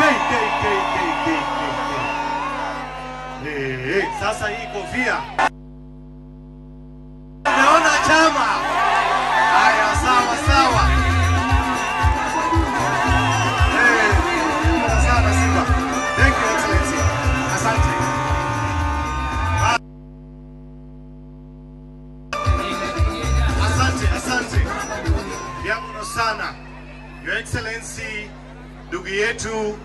Kei, kei, kei, kei, kei, kei, kei. Eh, eh, sasa hii kofia naona chama haya, sawa sawa. Eh, asante sana Simba. Thank you Excellency. Asante. Asante, asante. Vya mno sana. Your Excellency, ndugu yetu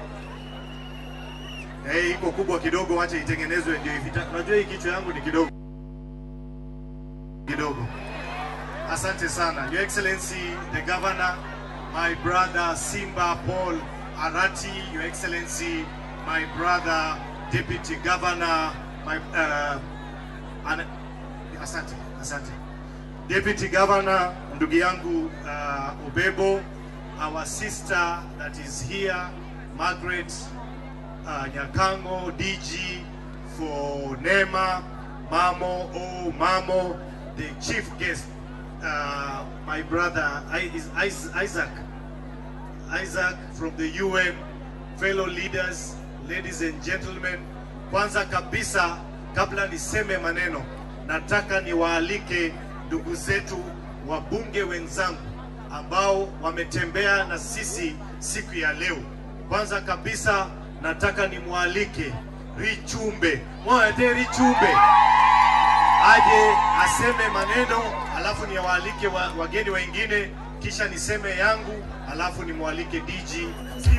Eh, iko kubwa kidogo, wacha itengenezwe ndio ifita. Unajua hii kichwa yangu ni kidogo kidogo. Asante sana. Your Excellency, the Governor, my brother Simba Paul Arati, Your Excellency, my brother Deputy Governor, my uh, an, asante, asante. Deputy Governor, ndugu yangu uh, Obebo, our sister that is here, Margaret uh, Nyakango, DG for NEMA, Mamo, oh Mamo, the chief guest, uh, my brother I- is Is- Isaac, Isaac from the UN, fellow leaders, ladies and gentlemen. Kwanza kabisa, kabla niseme maneno, nataka niwaalike ndugu zetu wabunge wenzangu ambao wametembea na sisi siku ya leo. Kwanza kabisa, nataka nimwalike Richumbe, mwate Richumbe aje aseme maneno, alafu niwaalike wa, wageni wengine, kisha niseme yangu, alafu nimwalike DG